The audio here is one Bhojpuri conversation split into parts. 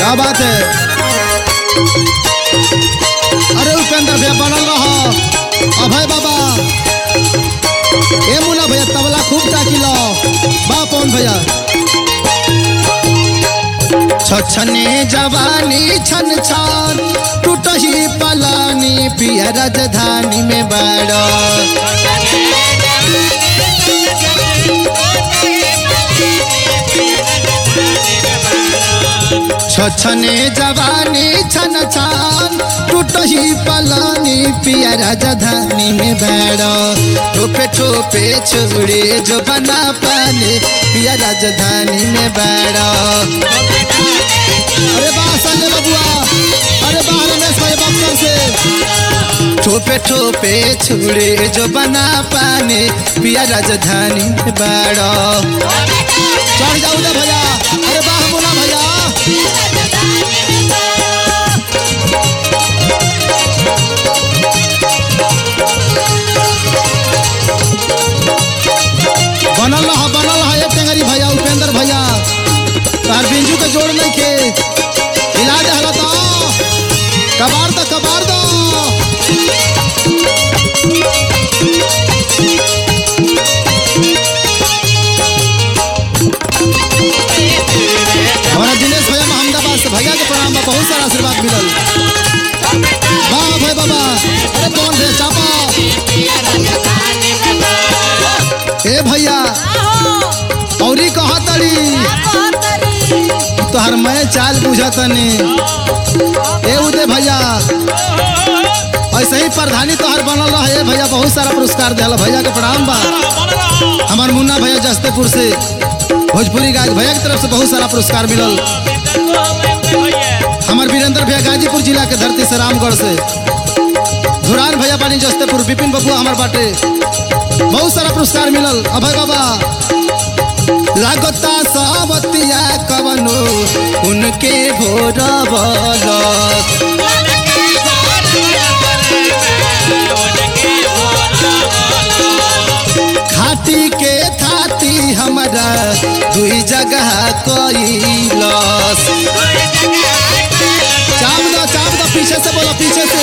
क्या बात है अरे उपेंद्र भैया बनल रह अभय बाबा ए मुना भैया तबला खूब टाकी लो बा पवन भैया छछने जवानी छन छान टूटही पलानी पिया राजधानी में बाड़ा छछने जवानी छन छान टूटही पलानी पिया राजधानी में बैठो ठोपे ठोपे छोड़े जो बना पाने पिया राजधानी में बैठो अरे वाह संजय बबुआ अरे वाह रमेश भाई बक्सर से ठोपे ठोपे छोड़े जो बना पाने पिया राजधानी में बैठो चढ़ जाऊ ना भैया अरे वाह बोला भैया बनल रहा बनल रहा एक टेंगरी भैया उपेंद्र भैया तार बिंजू के जोड़ नहीं के इलाज हला तो कबार दो कबार दो हमारा दिनेश भैया अहमदाबाद से भैया के प्रणाम बा बहुत सारा आशीर्वाद मिलल वाह भाई बाबा अरे कौन भैया चापा ए भैया औरी कहा तड़ी तोहर मैं चाल बुझतनी ए उदय भैया ऐसे ही प्रधानी तोहर बनल रहा है भैया बहुत सारा पुरस्कार दिया भैया के प्रणाम बा हमार मुन्ना भैया जस्तेपुर से भोजपुरी गाय भैया की तरफ से बहुत सारा पुरस्कार मिलल हमार वीरेंद्र भैया गाजीपुर जिला के धरती से रामगढ़ से धुरान भैया पानी जस्तेपुर विपिन बबुआ हमार बाटे बहुत सारा पुरस्कार मिलल अभय बाबा लागता सावतिया कवनो उनके भोर खाटी के थाती हमारा दुई जगह कैलस चाप दो चाप दो पीछे से बोलो पीछे से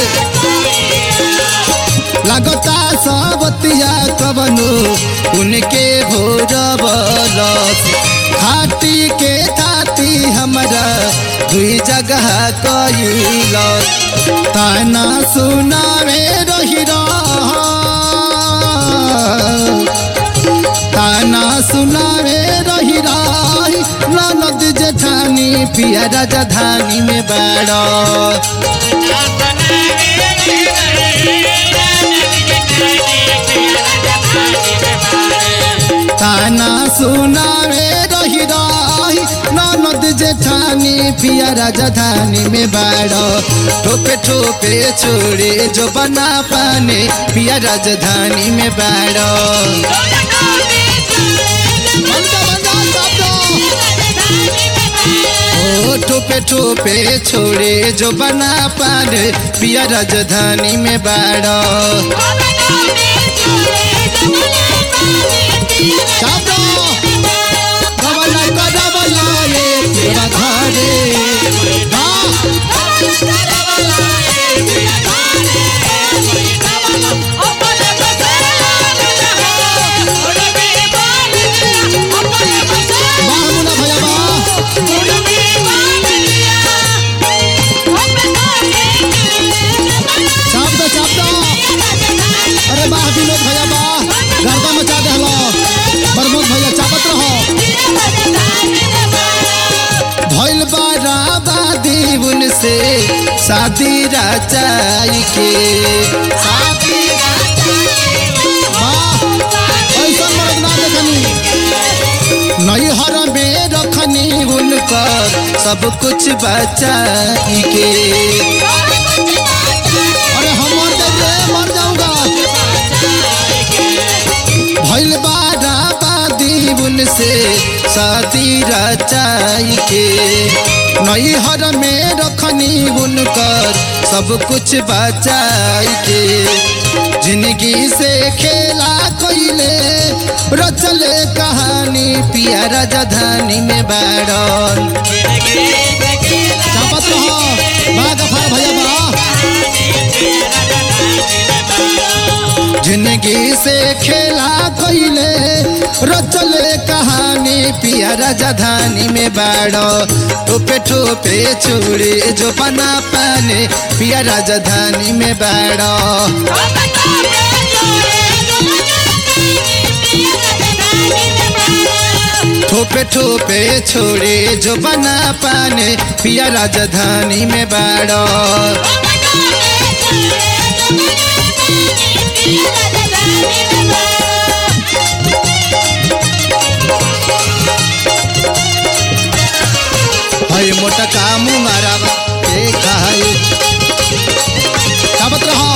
लगता सावतिया कवनो उनके भोर बलस खाटी के थाती हमारा दुई जगह कैलस ताना सुनावे रही ताना सुनावे रही रही ननद जेठानी पिया राजधानी में बैठो ताना सुनावे रही रही ननद जेठानी पिया राजधानी में बैठो ठोपे ठोपे छोड़े जो बना पाने पिया राजधानी में बैठो ओ ठोपे ठोपे छोड़े जो बना पाने पिया राजधानी में बैठो चापो डबला का डबला ये तेरा घरे हाँ वाह मुन्ना भैया वाह चाप दो चाप दो अरे वाह विनोद भैया वाह गर्दा मचा दे हलो प्रमोद भैया चापत रहो भइल बाराबादी उनसे शादी रचाई के वाह ऐसा मर्द ना देखनी नैहर में रखनी उनकर सब कुछ बचाई के अरे हम मर जाएंगे मर जाऊंगा भइल बाराबादी उनसे शादी रचाई के नैहर में रखनी उनकर सब कुछ बचाई के जिंदगी से खेला कोइले रचले कहानी पिया राजधानी में बैठल जिंदगी से खेला कैले रचले कहानी पिया राजधानी में बाड़ो टोपे टोपे छोड़े जो बना पाने पिया राजधानी में बाड़ो ठोपे ठोपे छोड़े जो बना पाने पिया राजधानी में बाड़ो हई मोटा काम मारा के खाई काबत रहो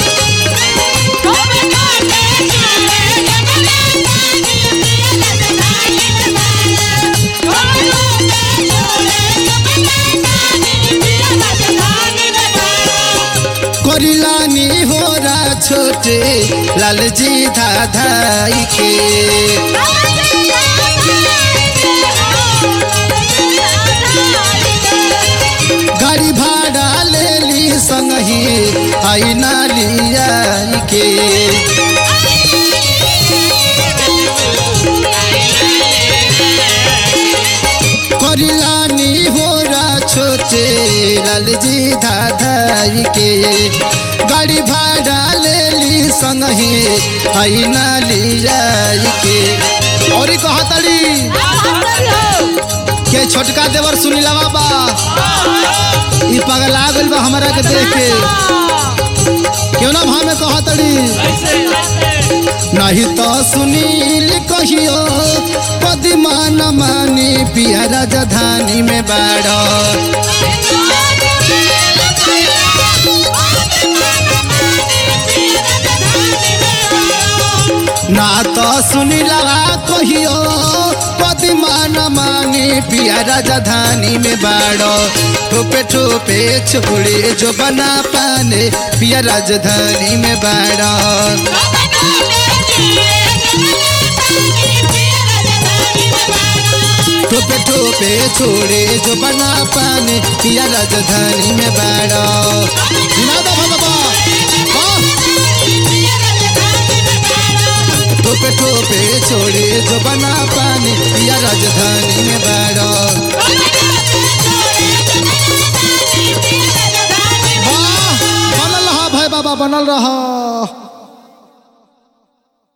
करिलानी होरा छोटे लालजी धाधाई के गाड़ी भाड़ा ले ली संगही आई नालिया के करिलानी होरा छोटे लालजी धाधाई के गाड़ी भाड़ा ले ली संगही आई नालिया के और कहा तड़ी के छोटका देवर सुनीला बाबा ई पगला गइल बा हमरा के देख के क्यों ना भाव में कहा तड़ी नहीं तो सुनील कहियो पदिमा न मानी पिया राजधानी में बाड़ो ना तो सुनीला कहियो पदिमा न मानी पिया राजधानी में बाड़ो ठोपे ठोपे छोड़े जो बना पाने पिया राजधानी में बाड़ो टोपे टोपे छोड़े जो बना पाने पिया राजधानी में बाड़ो सुना दो भगवा वाह! टोपे टोपे छोड़े जो बना पाने पिया राजधानी में बाड़ो वाह बनल रहा भाई बाबा बनल रहा